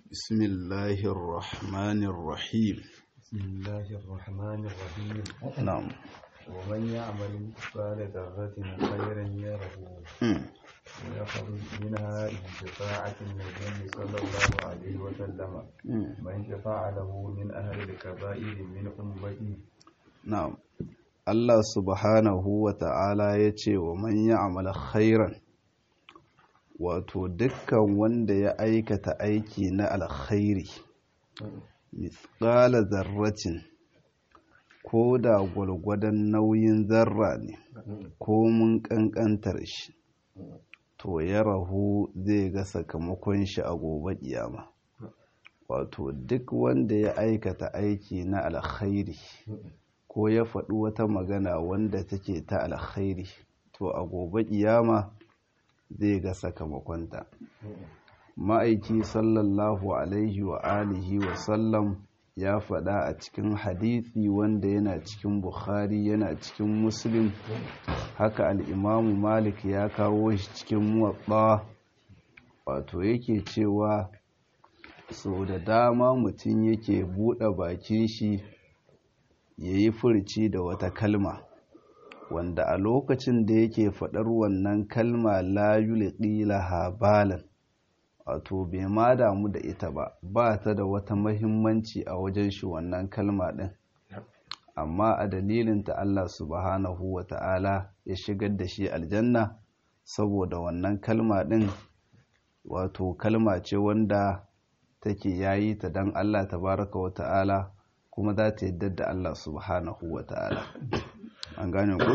بسم الله الرحمن الرحيم بسم الله الرحمن الرحيم نعم ومن يعمل مثقال ذرة خيرا يره مم. ويخرج منها بشفاعة النبي صلى الله عليه وسلم مم. من شفع له من أهل الكبائر من أمتي na'am Allah subhanahu wa ta'ala ya ce wa man ya'mal khairan wato dukkan wanda ya aikata aiki na alkhairi mithqala zarratin ko da gwalgwadon nauyin zarra ne ko mun kankantar shi to ya rahu zai ga sakamakon shi a gobe kiyama wato duk wanda ya aikata aiki na alkhairi ko ya faɗi wata magana wanda take ta alkhairi to a gobe kiyama zai ga sakamakonta ma'aiki sallallahu alaihi wa alihi wa sallam ya faɗa a cikin hadisi wanda yana cikin bukhari yana cikin muslim haka al'imamu malik ya kawo shi cikin muwatsa wato yake cewa so da dama mutum yake buɗe bakin shi ya yi furci da wata kalma wanda a lokacin da yake faɗar wannan kalma la yulqi laha balan wato bai ma damu da ita ba ba ta da wata mahimmanci a wajen shi wannan kalma ɗin amma a dalilin ta Allah subhanahu wa ta'ala ya shigar da shi aljanna saboda wannan kalma ɗin wato kalma ce wanda take yayi ta don Allah tabaraka wa ta'ala kuma za ta yadda da Allah subhanahu wa ta'ala an gane ku?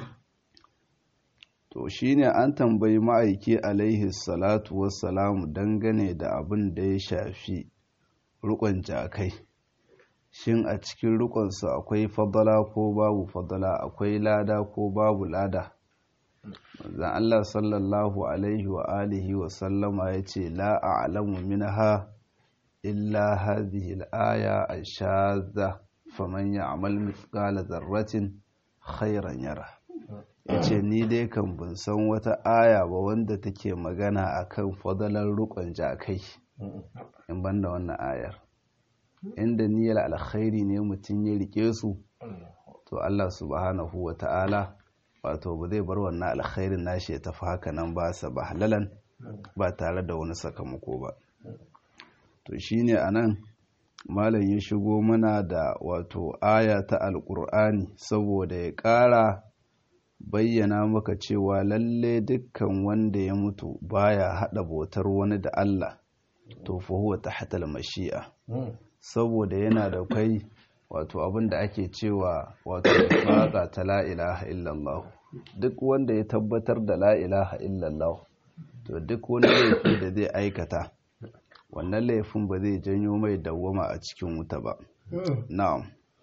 to shi ne an tambayi ma'aiki alaihi salatu wassalamu dangane da abin da ya shafi rukon jakai shin a cikin rukonsu akwai fadala ko babu fadala akwai lada ko babu lada zan Allah sallallahu alaihi wa alihi wa sallama ya ce la a'lamu minha illa hadhihi al-aya ash-shadha faman ya'mal mithqala dharratin khairan yara yace ni dai kan bin san wata aya ba wanda take magana akan fadalar rukun jakai in banda wannan ayar inda niyyar alkhairi ne mutum ya rike su to Allah subhanahu wa ta'ala wato ba zai bar wannan alkhairin nashi ya tafi haka nan ba sa ba halalan ba tare da wani sakamako ba to shine anan malam ya shigo mana da wato aya ta alkur'ani saboda ya ƙara bayyana maka cewa lalle dukkan wanda ya mutu baya haɗa bautar wani da Allah to fa huwa tahtal mashi'a saboda yana da kai wato abin da ake cewa wato faqa ta la ilaha illallah duk wanda ya tabbatar da la ilaha illallah to duk wani laifi da zai aikata wannan laifin ba zai janyo mai dawwama a cikin wuta ba na'am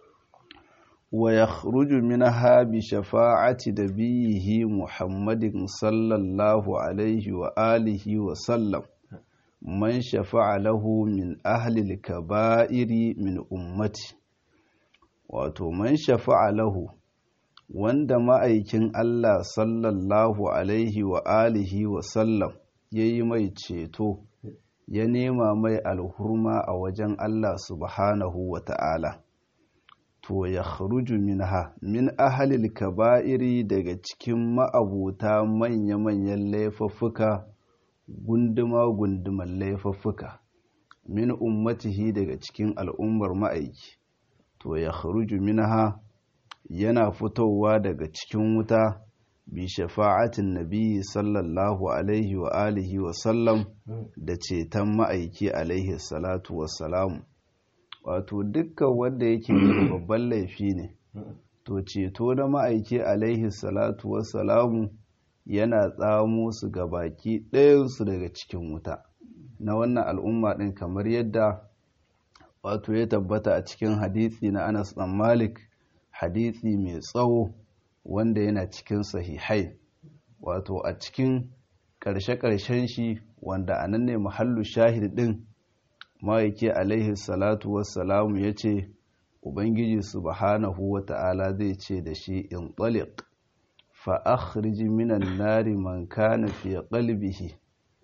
wa yakhruju minha bi shafa'ati nabiyhi muhammadin sallallahu alaihi wa alihi wa sallam man shafa'a lahu min ahli al-kaba'iri min ummati wato man shafa'a lahu wanda ma'aikin Allah sallallahu alaihi wa alihi wa sallam yayi mai ceto ya nema mai alhurma a wajen Allah subhanahu wa ta'ala, to ya kharuju minha min ahalil kaba'iri daga cikin ma'abuta manya-manyan laifuffuka gunduma-gunduman laifuffuka min ummatihi daga cikin al'ummar ma'aiki, to ya kharuju minha yana fitowa daga cikin wuta. bi shafa'atin nabi sallallahu alaihi wa alihi wa sallam da ceton ma'aiki alaihi salatu wassalamu wato dukkan wanda yake babban laifi ne to ceto na ma'aiki alaihi salatu wassalamu yana tsamo su ga baki ɗayansu daga cikin wuta na wannan al'umma ɗin kamar yadda wato ya tabbata a cikin hadisi na anas ɗan malik hadisi mai tsawo wanda yana cikin sahihai wato a cikin ƙarshe-ƙarshen shi wanda a nan ne mahallu shahid ɗin ma'aiki alaihi salatu wassalamu ya ce ubangiji subhanahu wa ta'ala zai ce da shi in ɗaliq fa akhrij minan nari man kana fi qalbihi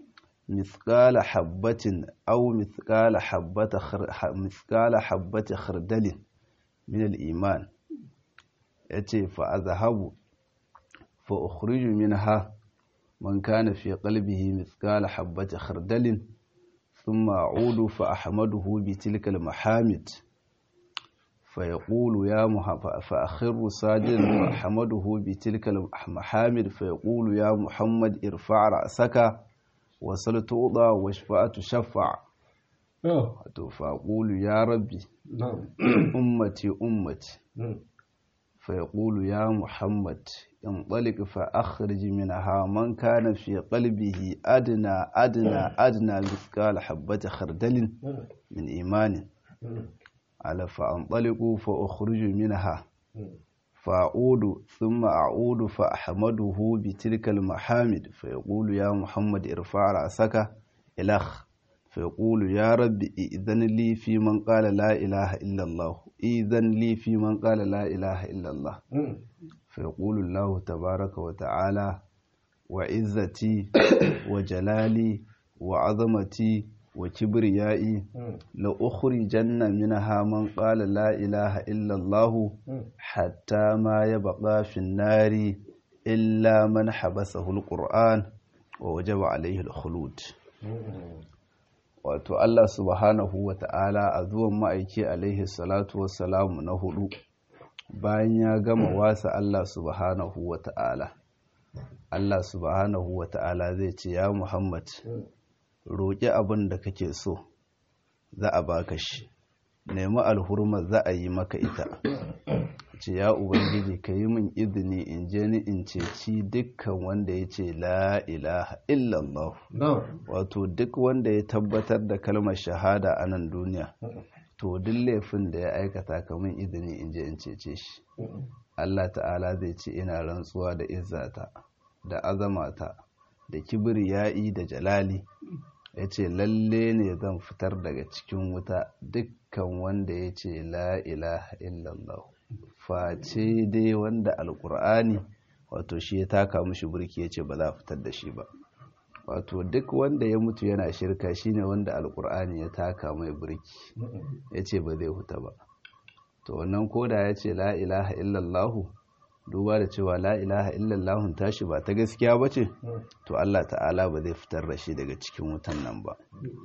mithqala habbatin aw mithqala habbata mithqala habbati khardalin min al-iman yace fa azhabu fa ukhriju minha man kana fi qalbihi mithqala habbati khardalin thumma a'udu fa ahmaduhu bi tilka al-mahamid فيقول يا محمد فأخر ساجدا فأحمده بتلك المحامد فيقول يا محمد ارفع رأسك وصل توضى واشفع تشفع فأقول يا ربي أمتي أمتي فيقول يا محمد انطلق فأخرج منها من كان في قلبه أدنى أدنى أدنى مثقال حبة خردل من إيمان على فأنطلق فأخرج منها فأعود ثم أعود فأحمده بتلك المحامد فيقول يا محمد ارفع رأسك إلخ فيقول يا رب إذن لي في من قال لا إله إلا الله إذن لي في من قال لا إله إلا الله فيقول الله تبارك وتعالى وعزتي وجلالي وعظمتي وكبريائي لأخرجن منها من قال لا إله إلا الله حتى ما يبقى في النار إلا من حبسه القرآن ووجب عليه الخلود wato Allah subhanahu wa ta'ala a zuwan ma'aiki alaihi salatu wassalamu na hudu bayan ya gama wasa Allah subhanahu wa ta'ala Allah subhanahu wa ta'ala zai ce ya Muhammad roƙi abin da kake so za a baka shi nemi alhurma za a yi maka ita ce ya ubangiji ka yi min izini in je ni in ceci dukkan wanda ya ce la ilaha illallah wato duk wanda ya tabbatar da kalmar shahada a nan duniya to duk laifin da ya aikata ka min izini in je in cece shi Allah ta'ala zai ce ina rantsuwa da izzata da azamata da kibriya'i da jalali ya ce lalle ne zan fitar daga cikin wuta dukkan wanda ya ce la ilaha illallah face dai wanda alkur'ani wato shi ya taka mushi burki ya ce ba za a fitar da shi ba wato duk wanda ya mutu yana shirka shine wanda alkur'ani ya taka mai burki ya ce ba zai huta ba to wannan koda ya ce la ilaha illallahu duba da cewa la ilaha illallahun tashi ba ta gaskiya ba ce to Allah ta'ala ba zai fitar da shi daga cikin wutan nan ba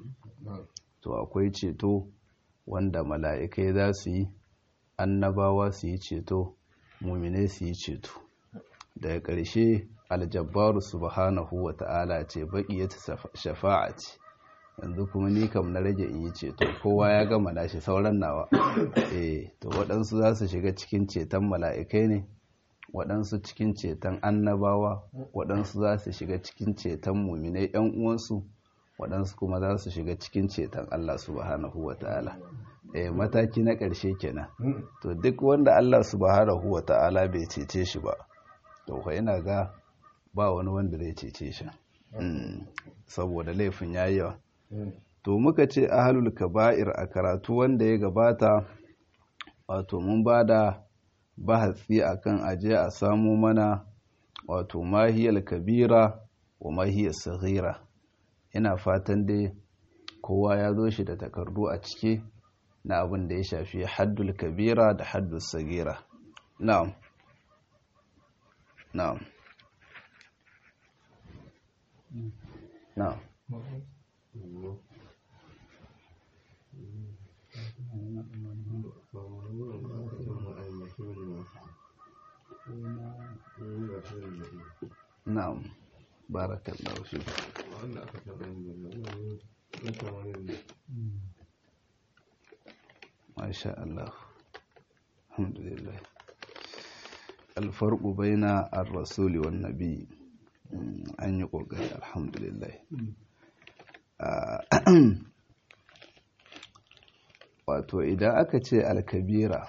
to akwai ceto wanda mala'ikai za su yi annabawa su yi ceto muminai su yi ceto daga ƙarshe aljabbaru subhanahu wa ta'ala ce baƙi ya shafa'a ce yanzu kuma ni kam na rage in yi ceto kowa ya gama nashi sauran nawa eh to waɗansu za su shiga cikin ceton mala'ikai ne waɗansu cikin ceton annabawa waɗansu za su shiga cikin ceton muminai ‘yan uwansu waɗansu kuma za su shiga cikin ceton Allah subhanahu wa ta'ala eh mataki na ƙarshe kenan to duk wanda Allah subhanahu wa ta'ala bai cece shi ba to kwa ina ga ba wani wanda zai cece shi saboda laifin yayi yawa to muka ce ahlul kaba'ir a karatu wanda ya gabata wato mun bada bahatsi akan aje a samu mana wato mahiyar kabira wa mahiyar saghira ina fatan dai kowa ya zo shi da takardu a ciki na abin da ya shafi haddul kabira da haddul sagira na'am na'am na'am na'am barakallahu fi masha Allah alhamdulillah alfarqu baina ar-rasuli wan nabi an yi kokari alhamdulillah wato idan aka ce alkabira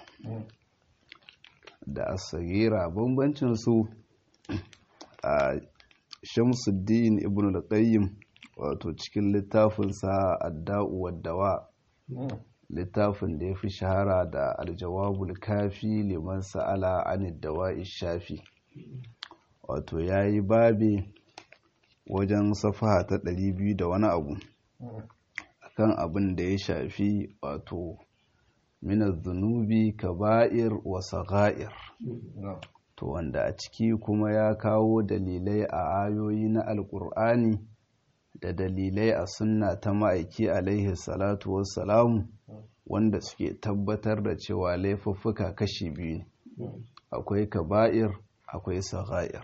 da asagira bambancin su a shamsuddin ibn al-qayyim wato cikin littafinsa adda'u waddawa littafin da ya fi shahara da aljawabul kafi liman sa'ala anid dawa'i shafi wato yayi babi wajen safaha ta ɗari biyu da wani abu akan abin da ya shafi wato minar zunubi kaba'ir wa sagha'ir to wanda a ciki kuma ya kawo dalilai a ayoyi na alkur'ani da dalilai a sunna ta ma'aiki alaihi salatu wassalamu wanda suke tabbatar da cewa laifuffuka kashi biyu ne akwai kaba'ir akwai sagha'ir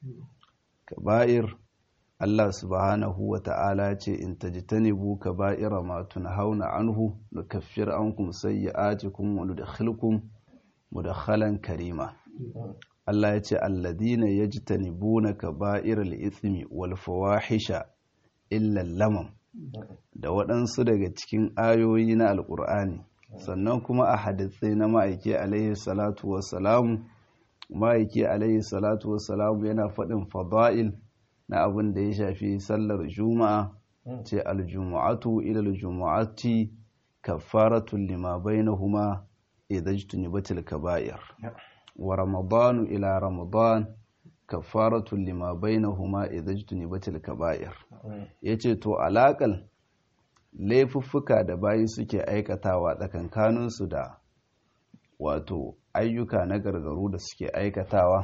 kaba'ir Allah subhanahu wa ta'ala ce in tajtanibu kaba'ira ma tunhauna anhu nukaffir ankum sayyi'atikum wa nudkhilukum mudkhalan karima Allah ya ce alladina yajtanibuna kaba'iral ithmi wal fawahisha illa lamam da waɗansu daga cikin ayoyi na alƙur'ani sannan kuma a hadisai na ma'aiki alaihi salatu wassalamu ma'aiki alaihi salatu wassalamu yana faɗin fada'il na abin da ya shafi sallar juma'a ce aljumu'atu ila aljumu'ati kaffaratun lima bainahuma idza jtunibatil kaba'ir wa ramadanu ila ramadan kaffaratun lima bainahuma idza jtunibatil kaba'ir yace to alakal laifuffuka da bayi suke aikatawa tsakankaninsu da wato ayyuka na gargaru da suke aikatawa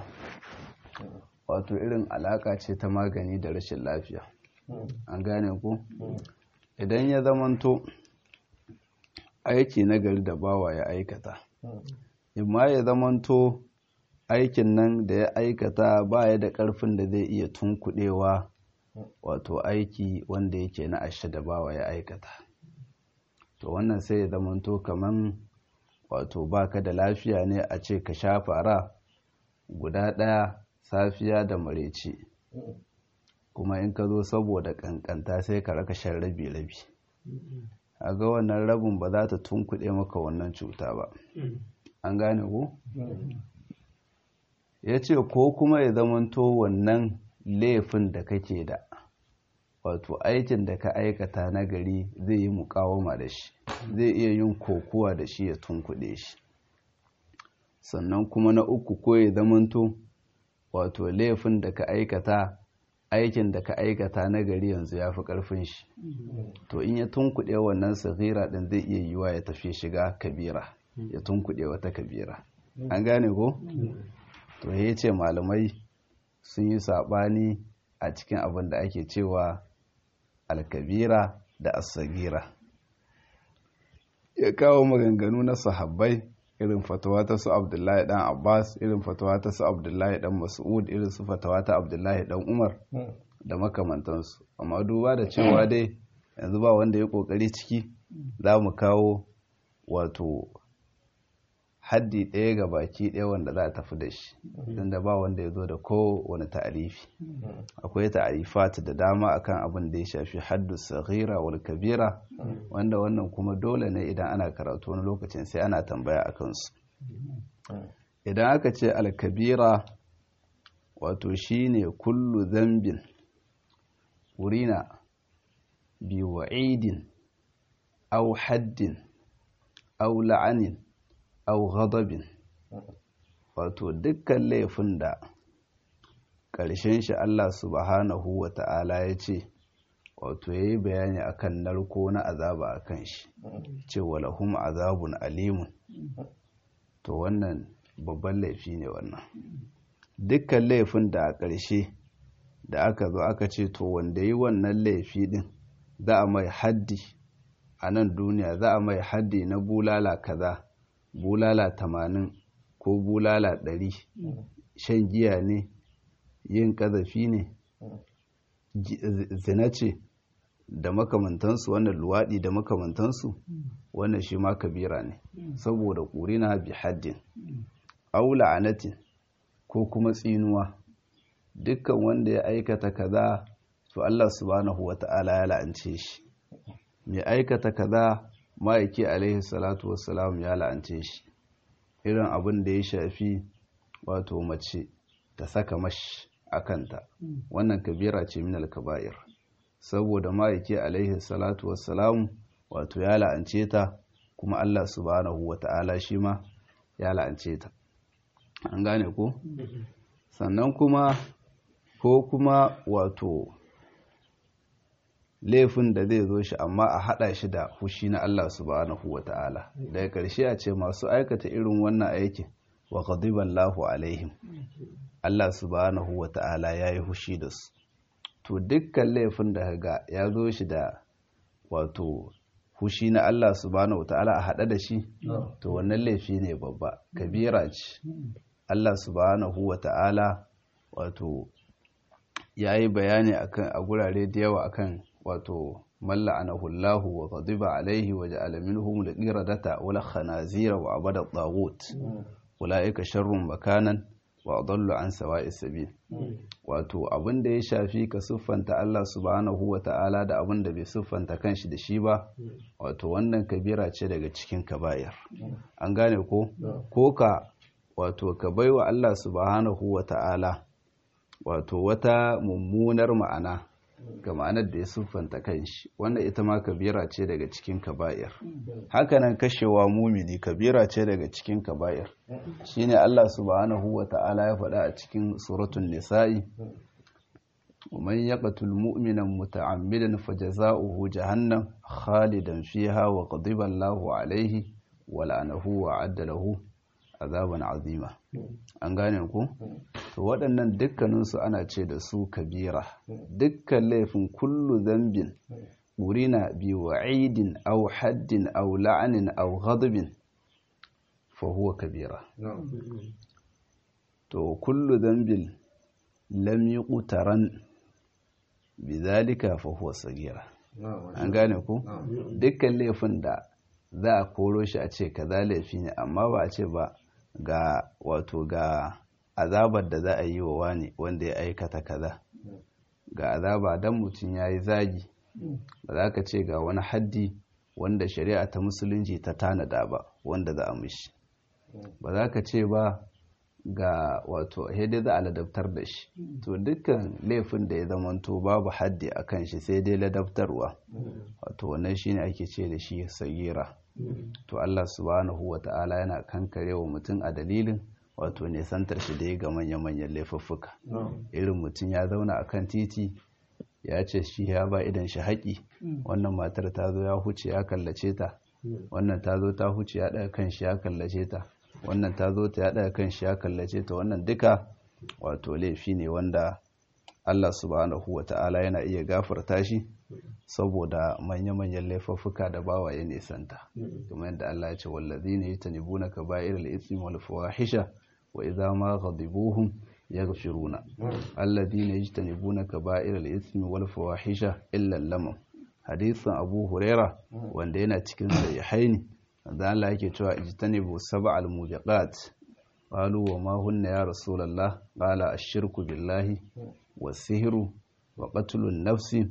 wato irin alaka ce ta magani da rashin lafiya an gane ku idan ya zamanto aiki na gari da bawa ya aikata imma ya zamanto aikin nan da ya aikata baya da karfin da zai iya tunkuɗewa wato aiki wanda yake na ashe da bawa ya aikata to wannan sai ya zamanto kaman wato baka da lafiya ne a ce ka sha fara guda ɗaya safiya da mareci kuma in ka zo saboda kankanta sai ka raka shan rabi-rabi a ga wannan rabin ba za ta tunkuɗe maka wannan cuta ba an gane ku? ya ce ko kuma ya zamanto wannan laifin da kake da wato aikin da ka aikata na gari zai yi mukawama da shi zai iya yin kokuwa da shi ya tunkuɗe shi sannan kuma na uku ko ya zamanto wato laifin da ka aikata aikin da ka aikata na gari yanzu ya fi ƙarfin shi to in ya tunkuɗe wannan sagira ɗin zai iya yiwa ya tafi shiga kabira ya tunkuɗe wata kabira an gane ko to ya ce malamai sun yi saɓani a cikin abin da ake cewa alkabira da asagira ya kawo maganganu na sahabbai irin fatawa ta su abdullahi dan abbas irin fatawa ta su abdullahi dan mas'ud irin su fatawa ta abdullahi dan umar da makamantansu amma duba da cewa dai yanzu ba wanda ya kokari ciki za mu kawo wato haddi ɗaya ga baki ɗaya wanda za a tafi da shi da ba wanda ya zo da kowane ta'arifi akwai ta'arifat da dama akan abin da ya shafi haddu saghira wal kabira wanda wannan kuma dole ne idan ana karatu wani lokacin sai ana tambaya a kansu idan aka ce alkabira wato shine kullu zambin wurina bi wa'idin au haddin au la'anin au ghadabin wato dukkan laifin da ƙarshen shi Allah subhanahu wa ta'ala ya ce wato ya yi bayani akan narko na azaba a kan shi ce walahum azabun alimun to wannan babban laifi ne wannan dukkan laifin da a ƙarshe da aka zo aka ce to wanda yi wannan laifi din za a mai haddi a nan duniya za a mai haddi na bulala kaza bulala tamanin ko bulala ɗari shan giya ne yin ƙazafi ne zina ce da makamantansu wannan luwaɗi da makamantansu wannan shi ma kabira ne saboda ƙurina bi haddin aula anatin ko kuma tsinuwa dukkan wanda ya aikata kaza to Allah subhanahu wata'ala ya la'ance shi mai aikata kaza ma'aiki alaihi salatu wassalam ya la'ance shi irin abin da ya shafi wato mace ta saka mash a kanta wannan kabira ce min al-kaba'ir saboda ma'aiki alaihi salatu wassalam wato ya la'ance ta kuma Allah subhanahu wata'ala shi ma ya la'ance ta an gane ko sannan kuma ko kuma wato laifin da zai zo shi amma a haɗa shi da hushi na Allah subhanahu wa ta'ala daga ƙarshe a ce masu aikata irin wannan aikin wa ghadiballahu alaihim Allah subhanahu wa ta'ala ya yi hushi da su to dukkan laifin da ga ya zo shi da wato hushi na Allah subhanahu wa ta'ala a haɗa da shi to wannan laifi ne babba kabira ce Allah subhanahu wa ta'ala wato ya yi bayani akan a gurare da yawa akan wato malla anahullahu wa ghadiba alaihi wa ja'ala minhum al-qiradata wal khanazira wa abada at-taghut ulaika sharrun makanan wa adallu an sawa'is sabil wato abin da ya shafi ka siffanta Allah subhanahu wa ta'ala da abin da bai siffanta kanshi da shi ba wato wannan kabira ce daga cikin kaba'ir an gane ko ko ka wato ka baiwa Allah subhanahu wa ta'ala wato wata mummunar ma'ana ga ma'anar da ya siffanta kanshi wanda ita ma kabira ce daga cikin kaba'ir hakanan kashewa mumini kabira ce daga cikin kaba'ir shine Allah subhanahu wa ta'ala ya faɗa a cikin suratul nisa'i ومن يقتل مؤمنا متعمدا فجزاؤه جهنم خالدا فيها وغضب الله عليه ولعنه وعد له azaban azima an gane ku to waɗannan dukkaninsu ana ce da su kabira dukkan laifin kullu zambin urina bi wa'idin aw haddin aw la'anin aw ghadabin fa huwa kabira to kullu zambin lam yuqtaran bidhalika fa huwa sagira an gane ku dukkan laifin da za a koro shi a ce kaza laifi ne amma ba a ce ba ga wato ga azabar da za a yi wa wani wanda ya aikata kaza ga azaba dan mutum ya yi zagi ba za ka ce ga wani haddi wanda shari'a ta musulunci ta tanada ba wanda za a mishi ba za ka ce ba ga wato dai za a ladabtar da shi to dukkan laifin da ya zamanto babu haddi a kan shi sai dai ladabtarwa wato wannan shine ake ce da shi sagira to Allah subhanahu wa ta'ala yana kankare wa mutum a dalilin wato nesantar shi da ya ga manya-manyan laifuffuka irin mutum ya zauna a kan titi ya ce shi ya ba idan shi haƙi wannan matar ta zo ya huce ya kallace ta wannan ta zo ta huce ya ɗaga kan shi ya kallace ta wannan ta zo ta ya ɗaga kan shi ya kallace ta wannan duka wato laifi ne wanda Allah subhanahu wa ta'ala yana iya gafarta shi saboda manya-manyan laifuffuka da bawa ya nisanta kuma yadda Allah ya ce wallazi ne ta nibu na ka ba'irar ismi wal fawahisha wa idza ma ghadibuhum yaghfiruna allazi ne ta nibu na ka ba'irar ismi wal fawahisha illa lamam hadisin Abu Huraira wanda yana cikin sahihaini da Allah yake cewa ijtanibu sab'al mubiqat qalu wa ma hunna ya rasulullah qala ash-shirku billahi was-sihru wa qatlun nafsi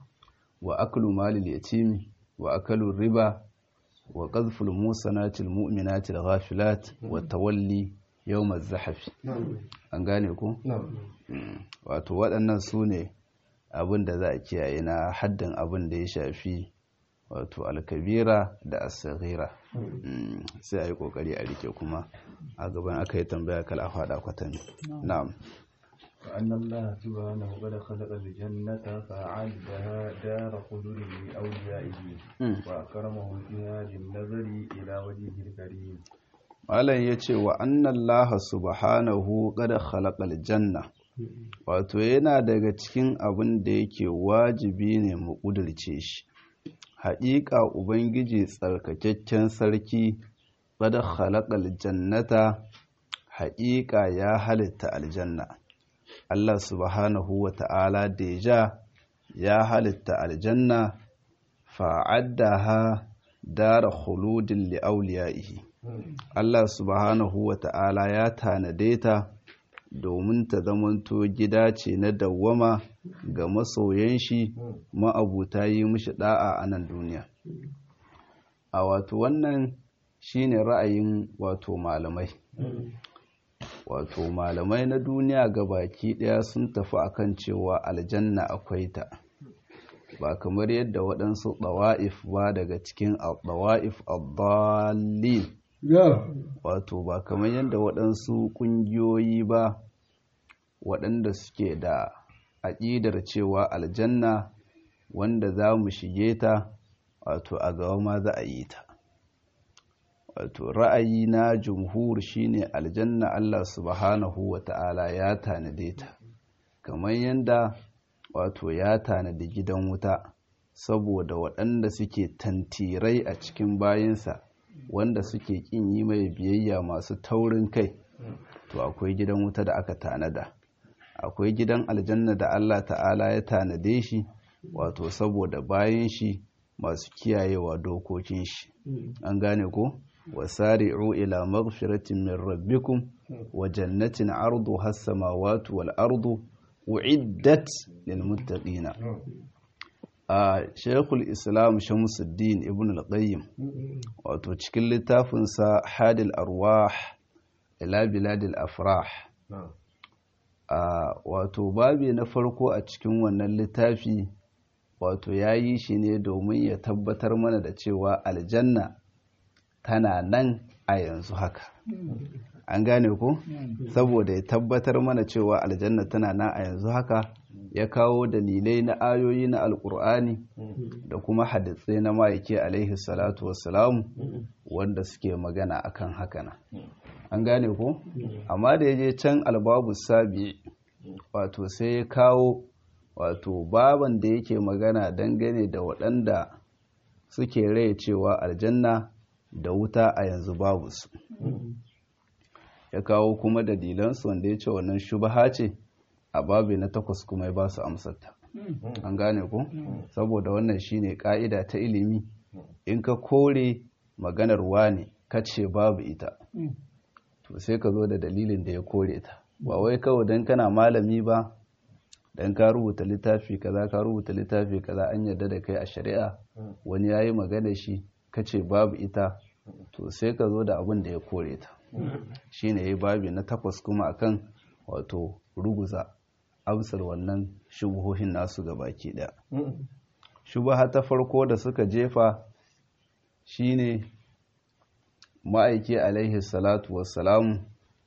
wa aklu malil yatimi wa akalu riba wa qadhful musanatil mu'minatil ghafilat wa tawalli yawm az-zahf an gane ku wato waɗannan su ne abin da za a kiyaye na haddin abin da ya shafi wato alkabira da asaghira sai a yi kokari a rike kuma a gaban aka yi tambaya kala a faɗa kwatami na'am وأن الله سبحانه قد خلق الجنة فأعدها دار خلود لأوليائه وأكرمهم فيها بالنظر إلى وجهه الكريم Malam ya ce wa annallaha subhanahu qad khalaqal janna wato yana daga cikin abin da yake wajibi ne mu ƙudurce shi haƙiƙa ubangiji tsarkakakken sarki qad khalaqal jannata haƙiƙa ya halitta aljanna Allah subhanahu wa ta'ala deja ya halitta aljanna fa'addaha dara khuludin li'auliyaihi Allah subhanahu wa ta'ala ya tanade ta domin ta zamanto gida ce na dawwama ga masoyan shi ma'abuta yi mishi da'a a nan duniya a wato wannan shine ra'ayin wato malamai wato malamai na duniya ga baki daya sun tafi akan cewa aljanna akwai ta ba kamar yadda waɗansu ɗawa'if ba daga cikin ɗawa'if abdallin wato ba kamar yadda waɗansu ƙungiyoyi ba waɗanda suke da aƙidar cewa aljanna wanda za mu shige ta wato a gaba ma za a yi ta wato ra'ayi na jumhur shine aljanna Allah subhanahu wa ta'ala ya tanade ta kamar yadda wato ya tanadi gidan wuta saboda waɗanda suke tantirai a cikin bayansa wanda suke ƙin yi mai biyayya masu taurin kai to akwai gidan wuta da aka tanada akwai gidan aljanna da Allah ta'ala ya tanade shi wato saboda bayan shi masu kiyayewa dokokin shi an gane ko wasari'u ila maghfiratin min rabbikum wa jannatin arduha as-samawati wal ardu uiddat lil muttaqina a shekul islam shamsuddin ibn al-qayyim wato cikin littafinsa hadil arwah ila biladil afrah a wato babi na farko a cikin wannan littafi wato ya yi shi ne domin ya tabbatar mana da cewa aljanna tana nan a yanzu haka an gane ko saboda ya tabbatar mana cewa aljanna tana nan a yanzu haka ya kawo dalilai na ayoyi na alkur'ani da kuma hadisai na ma'aiki alaihi salatu wassalamu wanda suke magana akan hakana an gane ko amma da ya je can albabu sabi wato sai ya kawo wato baban da yake magana dangane da waɗanda suke rai cewa aljanna da wuta a yanzu babu su ya kawo kuma dalilansu wanda ya ce wannan shubaha ce a babi na takwas kuma ya ba su amsarta an gane ku saboda wannan shine ka'ida ta ilimi in ka kore maganar wane ka ce babu ita to sai ka zo da dalilin da ya kore ta ba wai kawai don kana malami ba don ka rubuta littafi kaza ka rubuta littafi kaza an yarda da kai a shari'a wani ya yi magana shi ka ce babu ita to sai ka zo da abin da ya kore ta shine ya babi na takwas kuma akan wato ruguza amsar wannan shubuhohin nasu ga baki daya shubaha ta farko da suka jefa shine ma'aiki alaihi salatu wassalamu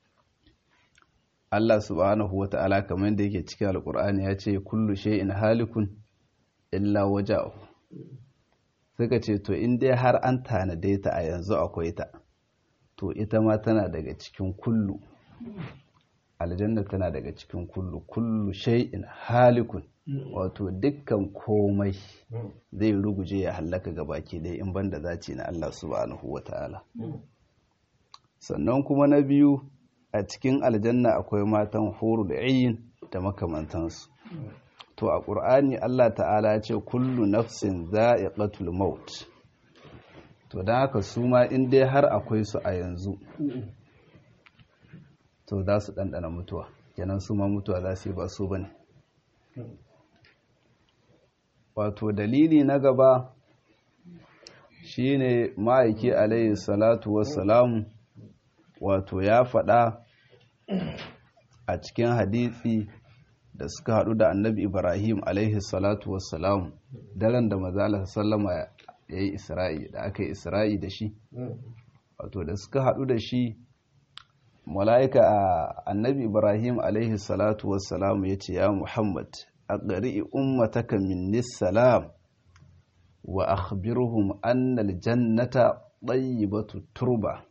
Allah subhanahu wa ta'ala kamar da yake cikin alkur'ani ya ce kullu shay'in halikun illa wajahu suka ce to in dai har an tanade ta a yanzu akwai ta to ita ma tana daga cikin kullu aljanna tana daga cikin kullu kullu shay'in halikun wato dukkan komai zai ruguje ya hallaka gabaki dai in banda zaci na Allah subhanahu wata'ala sannan kuma na biyu a cikin aljanna akwai matan huru da ayin da makamantansu to a ƙur'ani Allah ta'ala ce kullu nafsin za'iqatul maut to don haka su ma in dai har akwai su a yanzu to za su ɗanɗana mutuwa kenan su ma mutuwa za su yi ba su ba ne wato dalili na gaba shine ma'aiki alayhi salatu wassalamu wato ya faɗa a cikin hadisi da suka haɗu da annabi ibrahim alaihi salatu wassalamu daren da mazala sallama ya yi isra'i da aka yi isra'i da shi wato da suka haɗu da shi mala'ika a annabi ibrahim alaihi salatu wassalamu ya ce ya muhammad a ƙari'i ummataka minni salam wa akhbirhum annal jannata ɗayyibatu turba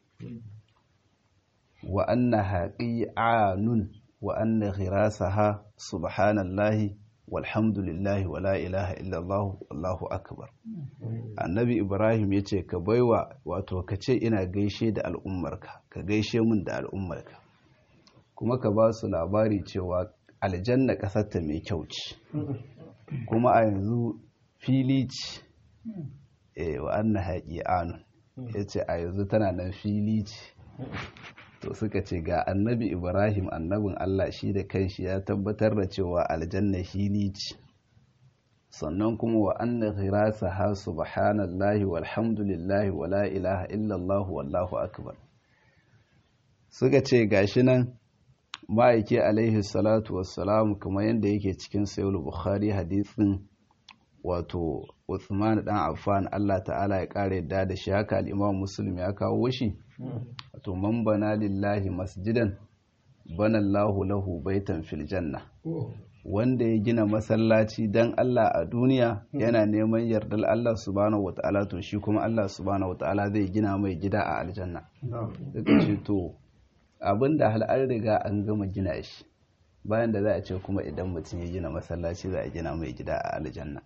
wa annaha qi'anun wa anna ghirasaha subhanallahi walhamdulillahi wa la ilaha illallah wallahu akbar annabi ibrahim ya ce ka baiwa wato ka ce ina gaishe da al'ummarka ka gaishe min da al'ummarka kuma ka ba su labari cewa aljanna ƙasarta mai kyau ce kuma a yanzu fili ce wa anna haƙi anun ya ce a yanzu tana nan fili ce to suka ce ga annabi ibrahim annabin allah shi da kanshi ya tabbatar da cewa aljanna hili ce sannan kuma wa anna ghirasa ha subhanallahi walhamdulillahi wala ilaha illallah wallahu akbar suka ce gashi nan ma'aiki alaihi salatu wassalamu kamar yadda yake cikin sayul bukhari hadisin wato Uthman dan Affan Allah ta'ala ya kare yadda da shi haka al-Imam Muslim ya kawo shi wato man bana lillahi masjidan bana Allahu lahu baitan fil janna wanda ya gina masallaci dan Allah a duniya yana neman yardar Allah subhanahu wata'ala to shi kuma Allah subhanahu wata'ala zai gina mai gida a aljanna suka ce to abinda hal an riga an gama gina shi bayan da za a ce kuma idan mutum ya gina masallaci za a gina mai gida a aljanna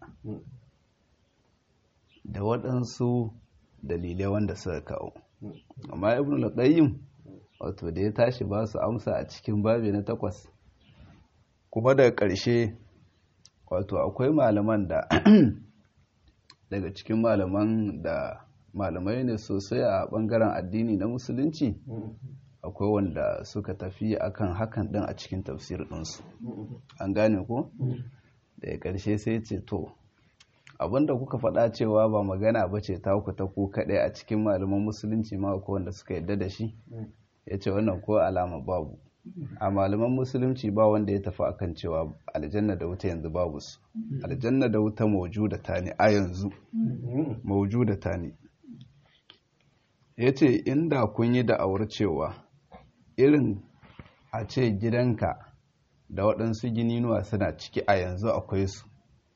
da waɗansu dalilai wanda suka kawo amma ibn al-qayyim wato da ya tashi ba su amsa a cikin babi na takwas kuma daga ƙarshe wato akwai malaman da daga cikin malaman da malamai ne sosai a ɓangaren addini na musulunci akwai wanda suka tafi akan hakan ɗin a cikin tafsir ɗinsu an gane ko daga ƙarshe sai ce to abinda kuka faɗa cewa ba magana ba ce ta ku ta ku kaɗai a cikin malaman musulunci ma ko wanda suka yadda da shi ya ce wannan ko alama babu a malaman musulunci ba wanda ya tafi akan cewa aljanna da wuta yanzu babu su aljanna da wuta maujuda ta ne a yanzu maujuda ta ne ya ce inda kun yi da'awar cewa irin a ce gidanka da waɗansu gininuwa suna ciki a yanzu akwai su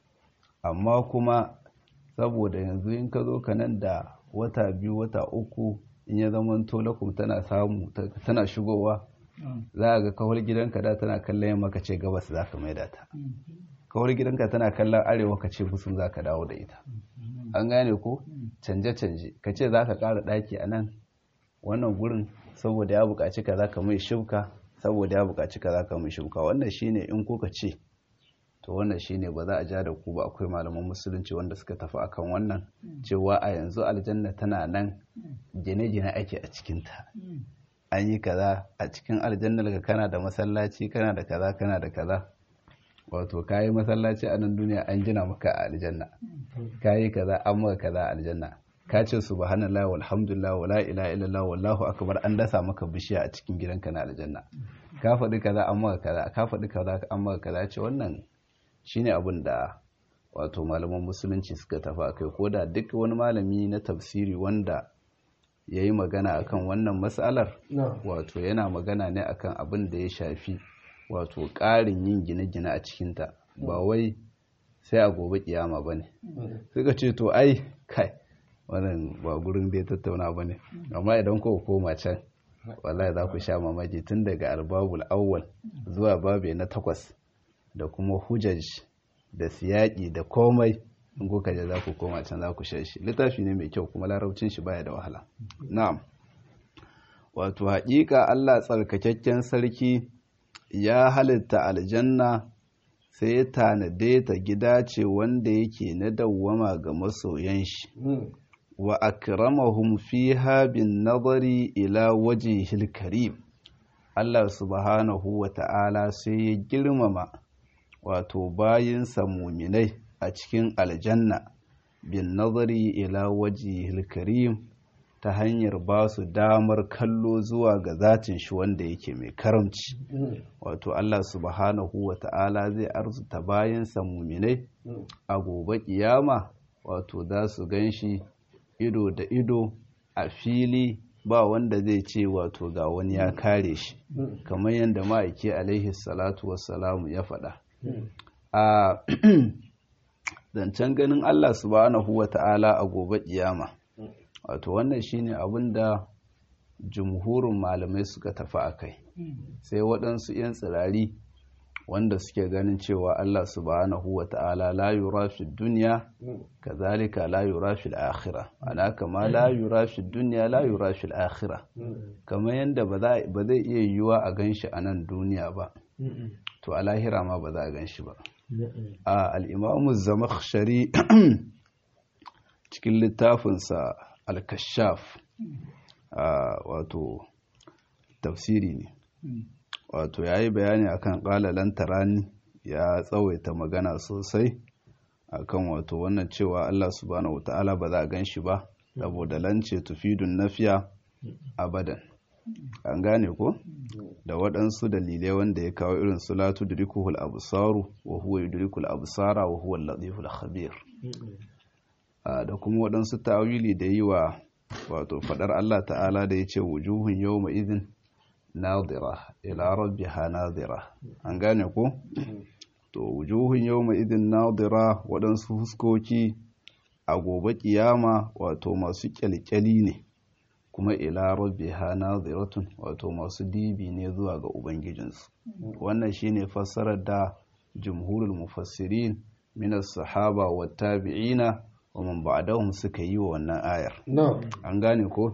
amma kuma saboda yanzu in ka zo ka nan da wata biyu wata uku in ya zama tolakum tana samu tana shigowa za a ga kawar gidanka da tana kallon yamma ka ce gabas za ka maida ta kawar gidanka tana kallon arewa ka ce musun za ka dawo da ita an gane ko canje-canje ka ce za ka ƙara ɗaki a nan wannan gurin saboda ya buƙaci ka za ka mai shibka saboda ya buƙaci ka za ka mai shibka wannan shine in kuka ce to wannan shine ba za a ja da ku ba akwai malaman musulunci wanda suka tafi akan wannan cewa a yanzu aljanna tana nan gine-gine ake a cikinta an yi kaza a cikin aljanna daga kana da masallaci kana da kaza kana da kaza wato kayi masallaci a nan duniya an gina maka a aljanna kayi kaza an maka kaza a aljanna ka ce subhanallah walhamdulillah wala ilaha illallah wallahu akbar an dasa maka bishiya a cikin gidanka na aljanna ka faɗi kaza an maka kaza ka faɗi kaza an maka kaza ce wannan shine abin da wato malaman musulunci suka tafi akai ko da duk wani malami na tafsiri wanda ya yi magana akan wannan matsalar wato yana magana ne akan abin da ya shafi wato ƙarin yin gine-gine a cikinta ba wai sai a gobe kiyama ba ne suka ce to ai kai wannan ba gurin da ya tattauna ba ne amma idan ko koma can wallahi za ku sha mamaki tun daga albabul awwal zuwa babe na takwas da kuma hujaj da siyaƙi da komai in kuka je za ku koma can za ku sha shi littafi ne mai kyau kuma larabcin shi baya da wahala na'am wato haƙiƙa Allah tsarkakakken sarki ya halitta aljanna sai ya tanade ta gida ce wanda yake na dawwama ga masoyan shi wa akramahum fiha bin nazari ila wajhil karim Allah subhanahu wa ta'ala sai ya girmama wato bayinsa muminai a cikin aljanna bin nazari ila wajhil karim ta hanyar ba su damar kallo zuwa ga zatin shi wanda yake mai karamci wato Allah subhanahu wa ta'ala zai arzuta bayansa muminai a gobe kiyama wato za su gan shi ido da ido a fili ba wanda zai ce wato ga wani ya kare shi kamar yadda ma'aiki alaihi salatu wassalamu ya faɗa a zancen ganin Allah subhanahu wa ta'ala a gobe kiyama wato wannan shine abin da jumhurin malamai suka tafi a kai sai waɗansu 'yan tsirari wanda suke ganin cewa Allah subhanahu wa ta'ala la yura fi duniya kazalika la yura fi akhirah ana kama la yura fi duniya la yura fi akhirah kamar yadda ba zai iya yiwuwa a ganshi a nan duniya ba to a lahira ma ba za a ganshi ba a al-imamu zamakhshari cikin littafinsa al-kashaf wato tafsiri ne wato ya yi bayani akan ƙalalan tarani ya tsawaita magana sosai akan wato wannan cewa Allah subhanahu wa ta'ala ba za a gan shi ba saboda lance tufidun nafiya abadan an gane ko da waɗansu dalilai wanda ya kawo irin su latu dirikuhul absaru wa huwa yudrikul absara wa huwa al-latiful khabir da kuma waɗansu tawili da yi wa wato faɗar Allah ta'ala da ya ce wujuhun yawma idin nadira ila rabbiha nadira an gane ko to wujuhun yawma idin nadira waɗansu huskoki a gobe kiyama wato masu kyalkyali ne kuma ila rabbiha naziratun wato masu dibi ne zuwa ga ubangijinsu wannan shine fassarar da jumhurul mufassirin min as-sahaba wat tabi'ina wa man ba'dahum suka yi wa wannan ayar an gane ko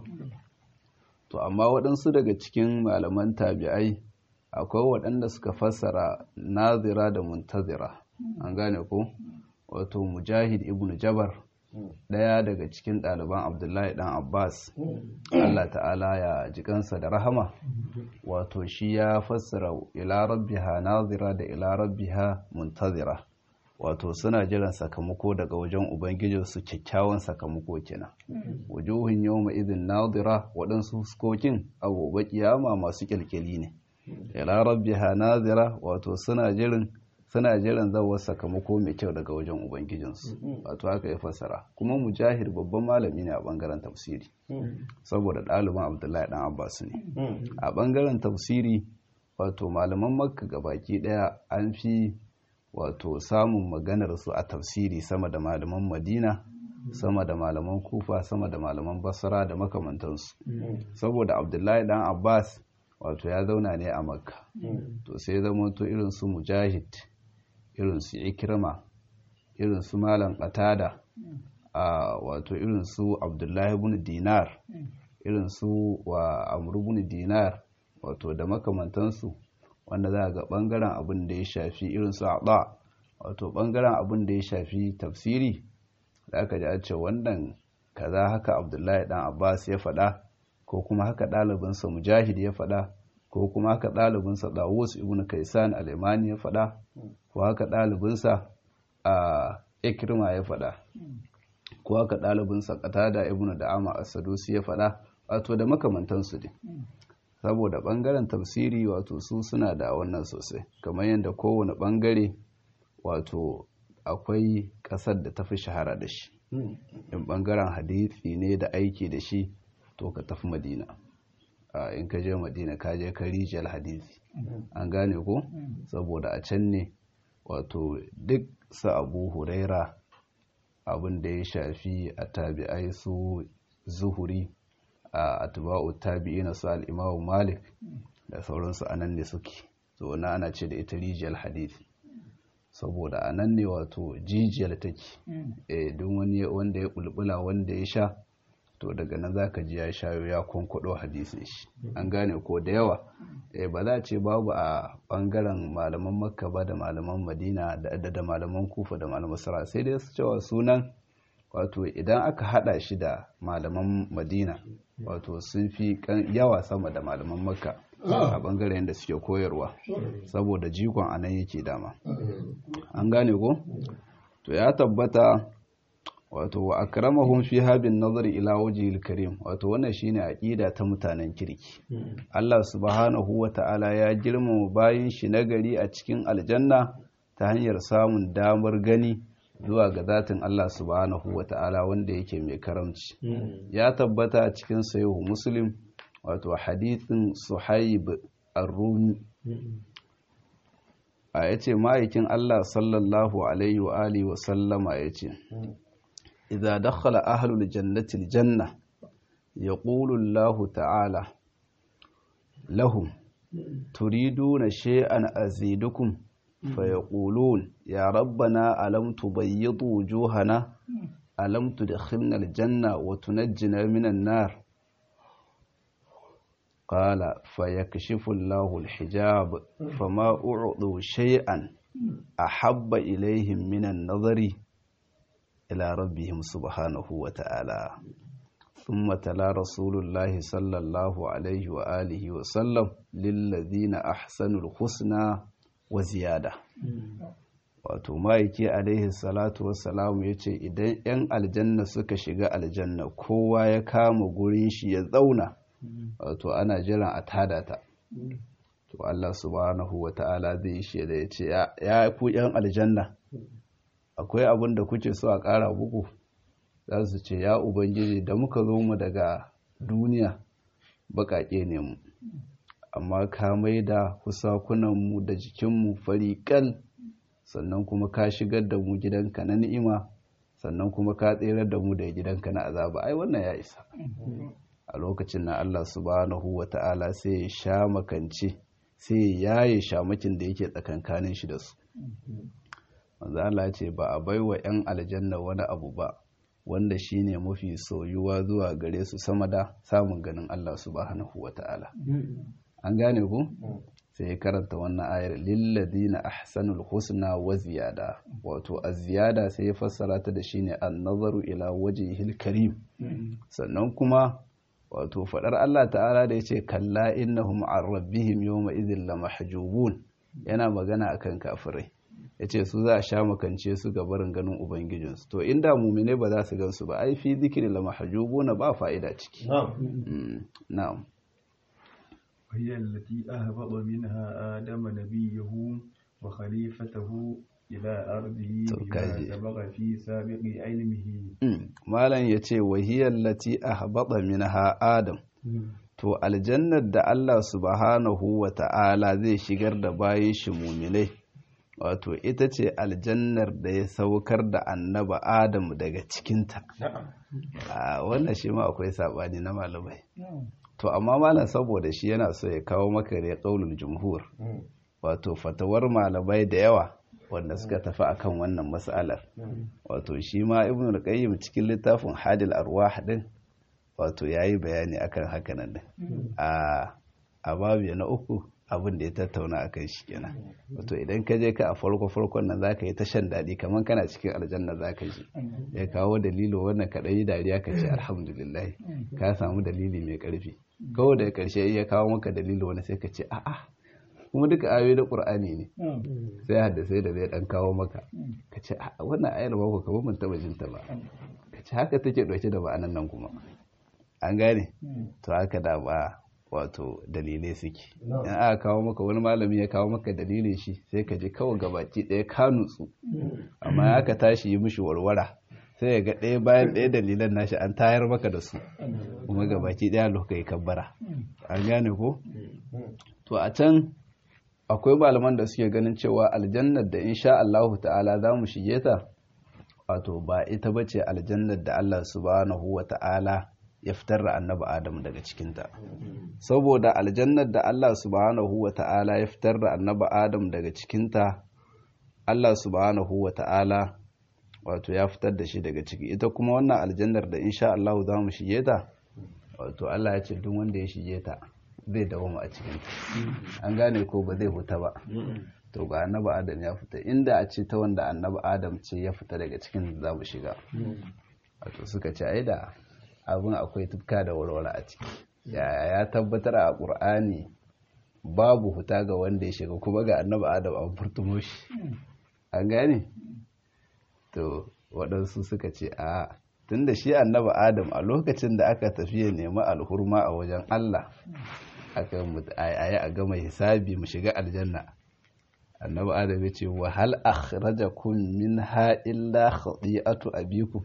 to amma waɗansu daga cikin malaman tabi'ai akwai waɗanda suka fassara nazira da muntazira an gane ko wato mujahid ibn jabar ɗaya daga cikin ɗaliban abdullahi ɗan abbas allah ta'ala ya jikansa da rahama wato shi ya fassara ila rabbiha nazira da ila rabbiha muntazira wato suna jiran sakamako daga wajen ubangijinsu kyakkyawan sakamako kenan wujuhun yawma idin nadira waɗansu fuskokin a gobe kiyama masu kyalkyali ne ila rabbiha nazira wato suna jiran suna jiran zawar sakamako mai kyau daga wajen ubangijinsu wato haka ya fassara kuma mujahid babban malami ne a bangaren tafsiri saboda ɗaliban abdullahi dan abbas ne a bangaren tafsiri wato malaman makka gabaki ɗaya an fi wato samun maganar su a tafsiri sama da malaman madina sama da malaman kufa sama da malaman basra da makamantansu saboda abdullahi dan abbas wato ya zauna ne a makka to sai zama to irin su mujahid irin su ikrima irin su malam qatada a wato irin su abdullahi ibn dinar irin su wa amr ibn dinar wato da makamantansu wanda za ga bangaren abin da ya shafi irin su aɗa wato bangaren abin da ya shafi tafsiri da aka ji a ce wannan kaza haka abdullahi dan abbas ya faɗa ko kuma haka ɗalibinsa mujahid ya faɗa ko kuma haka ɗalibinsa dawus ibn kaisan alemani ya faɗa ko haka ɗalibinsa a ikirma ya faɗa ko haka ɗalibinsa qatada ibn da'ama as-sadusi ya faɗa wato da makamantansu ne saboda ɓangaren tafsiri wato su suna da wannan sosai kamar yadda kowane ɓangare wato akwai ƙasar da tafi shahara da shi in ɓangaren hadithi ne da aiki da shi to ka tafi madina in ka je madina ka je ka rijiyar hadithi an gane ko saboda a can ne wato duk sa abu huraira abin da ya shafi a tabi'ai su zuhuri a atba'u tabi'ina su al-imamu malik da sauransu anan ne suke so na ana ce da ita rijiyar hadisi saboda anan ne wato jijiyar take eh duk wani wanda ya bulbula wanda ya sha to daga nan zaka ji ya shayo ya kwankwado hadisin shi an gane ko da yawa eh ba za a ce babu a bangaren malaman makka ba da malaman madina da da malaman kufa da malaman sara sai dai su cewa sunan wato idan aka hada shi da malaman madina wato sun fi yawa sama da malaman makka a bangaren da suke koyarwa saboda jikon anan yake dama an gane ko to ya tabbata wato wa akramahum fi habin nazari ila wajhil karim wato wannan shine aqida ta mutanen kirki Allah subhanahu wata'ala ya girmama bayin shi nagari a cikin aljanna ta hanyar samun damar gani zuwa ga zatin Allah subhanahu wata'ala wanda yake mai karamci ya tabbata a cikin sahihu muslim wato hadithin suhaib ar-rumi a yace ma'aikin Allah sallallahu alaihi wa alihi wa sallama yace idza dakhala ahlul jannati al-janna yaqulu Allah ta'ala lahum turiduna shay'an azidukum فيقولون يا ربنا ألم تبيض وجوهنا ألم تدخلنا الجنة وتنجنا من النار قال فيكشف الله الحجاب فما أعطوا شيئا أحب إليهم من النظر إلى ربهم سبحانه وتعالى ثم تلا رسول الله صلى الله عليه وآله وسلم للذين أحسنوا الحسنى wa ziyada wato ma'aiki alaihi salatu wassalamu ya ce idan 'yan aljanna suka shiga aljanna kowa ya kama gurin shi ya zauna wato ana jiran a tada ta to Allah subhanahu wa ta'ala zai shi da ya ce ya ku 'yan aljanna akwai abin da kuke so a ƙara bugu za su ce ya ubangiji da muka zo mu daga duniya baƙaƙe ne mu amma ka mai da kusakunanmu da jikinmu fariƙal sannan kuma ka shigar da mu gidanka na ni'ima sannan kuma ka tserar da mu da gidanka na azaba ai wannan ya isa a lokacin na Allah subhanahu wa ta'ala sai ya sha makance sai ya yaye shamakin da yake tsakankanin shi da su manzo Allah ce ba a baiwa 'yan aljanna wani abu ba wanda shine mafi soyuwa zuwa gare su sama da samun ganin Allah subhanahu wa ta'ala an gane ku sai ya karanta wannan ayar lilladina ahsanul husna wa ziyada wato az-ziyada sai ya fassara ta da shine an-nazaru ila wajhihil karim sannan kuma wato fadar Allah ta'ala da yace kalla innahum an rabbihim yawma idhil lamahjubun yana magana akan kafirai yace su za a sha makance su ga barin ganin ubangijinsu to inda mumine ba za su gansu ba ai fi zikri lamahjubuna ba fa'ida ciki na'am وهي التي أهبط منها آدم نبيه وخليفته إلى أرضه بما سبق في سابق علمه مالا يتي وهي التي أهبط منها آدم to aljannar da Allah subhanahu wa ta'ala zai shigar da bayan shi muminai wato ita ce aljannar da ya saukar da annaba Adam daga cikinta a wannan shi ma akwai saɓani na malamai to amma malam saboda shi yana so ya kawo maka ne ƙaunin jumhur wato fatawar malamai da yawa wanda suka tafi akan wannan matsalar wato shi ma ibn al-qayyim cikin littafin hadil arwah din wato yayi bayani akan hakanan din a a babu na uku abin da ya tattauna akan shi kenan wato idan ka je ka a farko farkon nan zaka yi ta shan daɗi kamar kana cikin aljanna zaka ji ya kawo dalilo wannan ka yi dariya ka ce alhamdulillah ka samu dalili mai ƙarfi kawai da ƙarshe ya kawo maka dalilo wani sai ka ce a'a kuma duka ayoyi da ƙur'ani ne sai haddasai da zai ɗan kawo maka ka ce a wannan ayar ba ku kamar mun taɓa jinta ba ka ce haka take ɗauke da ma'anan nan kuma an gane to haka da ba wato dalilai suke in aka kawo maka wani malami ya kawo maka dalilin shi sai ka ji kawai gabaki ɗaya ka nutsu amma ya ka tashi yi mishi warwara sai ya ga ɗaya bayan ɗaya dalilan nashi an tayar maka da su kuma gabaki ɗaya lokai kabbara an gane ko to a can akwai malaman da suke ganin cewa aljannar da insha Allah ta'ala za mu shige ta wato ba ita bace aljannar da Allah subhanahu wa ta'ala ya fitar da annabi Adam daga cikinta saboda aljannar da Allah subhanahu wa ta'ala ya fitar da annabi Adam daga cikinta Allah subhanahu wa ta'ala wato ya fitar da shi daga ciki ita kuma wannan aljannar da insha Allah za mu shige ta wato Allah ya ce duk wanda ya shige ta zai dawoma a cikin an gane ko ba zai huta ba to ga annabi Adam ya fita inda a ce ta wanda annabi Adam ce ya fita daga cikin za mu shiga wato suka ce ai da abin akwai tufka da warware a ciki ya tabbatar a ƙur'ani babu huta ga wanda ya shiga kuma ga annabi Adam an furtumo shi an gane to waɗansu suka ce a tun da shi annaba adam a lokacin da aka tafi ya nemi alhurma a wajen Allah aka yi a gama hisabi mu shiga aljanna annaba adam ya ce wa hal akhrajakum minha illa khati'atu abikum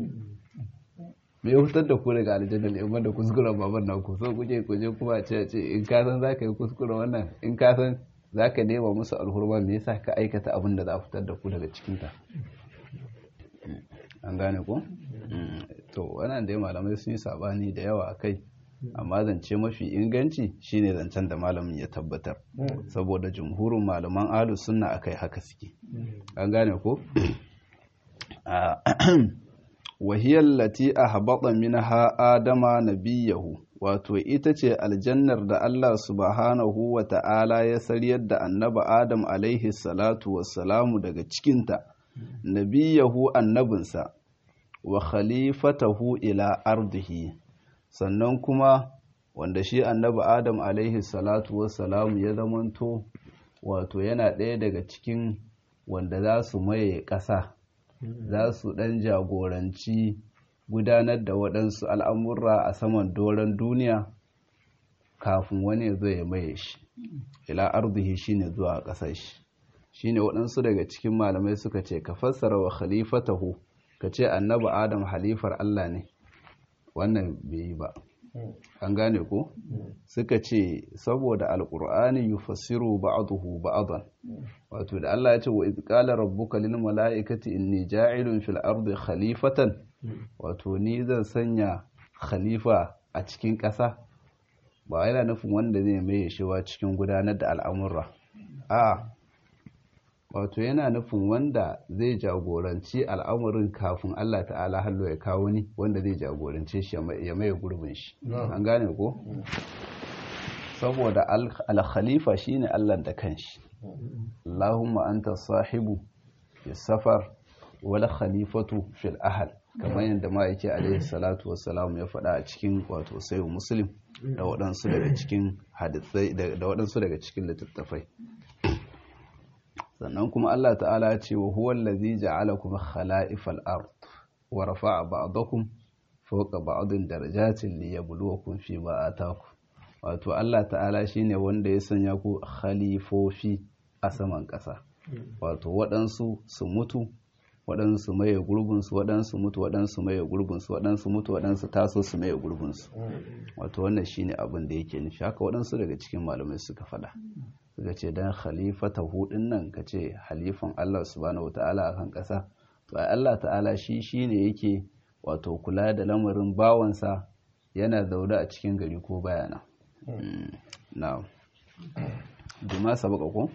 me ya fitar da ku daga aljanna ne wanda kuskuren baban nan ku so kuke kuje kuma ce ce in ka san zaka yi kuskure wannan in ka san zaka nema musu alhurma me yasa ka aikata abin da za a fitar da ku daga cikin ta an gane ko to wannan dai malamai sun yi sabani da yawa akai amma zance mafi inganci shine zancen da malamin ya tabbatar saboda jumhurin malaman ahlus sunna akai haka suke an gane ko wahiyar lati a haɓaɓa minha adama nabiyahu wato ita ce aljannar da Allah subhanahu wa ta'ala ya saryar da annaba adam alaihi salatu wassalamu daga cikinta nabiyahu annabinsa wa khalifatahu ila ardihi sannan kuma wanda shi annabi adam alaihi salatu wassalamu ya zamanto wato yana ɗaya daga cikin wanda za su maye ƙasa za su ɗan jagoranci gudanar da waɗansu al'amurra a saman doron duniya kafin wani ya zo ya maye shi ila arzihi shine zuwa ƙasar shi shine waɗansu daga cikin malamai suka ce ka fassara wa khalifatahu ka ce annabi adam halifar Allah ne wannan bai yi ba an gane ko suka ce saboda alqur'ani yufassiru ba'dahu ba'dan wato da Allah ya ce wa idh qala rabbuka lil mala'ikati inni ja'ilun fil ardi khalifatan wato ni zan sanya khalifa a cikin ƙasa ba yana nufin wanda zai mai shiwa cikin gudanar da al'amurra a wato yana nufin wanda zai jagoranci al'amurin kafin Allah ta'ala hallo ya kawo ni wanda zai jagorance shi ya maye gurbin shi an gane ko saboda al-khalifa shine Allah da kanshi Allahumma anta sahibu fi safar wal khalifatu fil ahl kamar yadda ma'aiki alaihi salatu wassalam ya faɗa a cikin wato sayo muslim da waɗansu daga cikin hadisai da waɗansu daga cikin littattafai sannan kuma Allah ta'ala ya ce wa huwa allazi ja'alakum khala'ifal ard wa rafa'a ba'dakum fawqa ba'din darajatin liyabluwakum fi ma atakum wato Allah ta'ala shine wanda ya sanya ku khalifofi a saman ƙasa wato waɗansu su mutu waɗansu maye gurbinsu waɗansu mutu waɗansu maye gurbinsu waɗansu mutu waɗansu taso su maye gurbinsu wato wannan shine abin da yake nufi haka waɗansu daga cikin malamai suka faɗa suka ce dan khalifata hudin nan ka ce halifan Allah subhanahu wata'ala a kan ƙasa to ai Allah ta'ala shi shine yake wato kula da lamarin bawansa yana zaune a cikin gari ko bayana na'am bima sabaka ko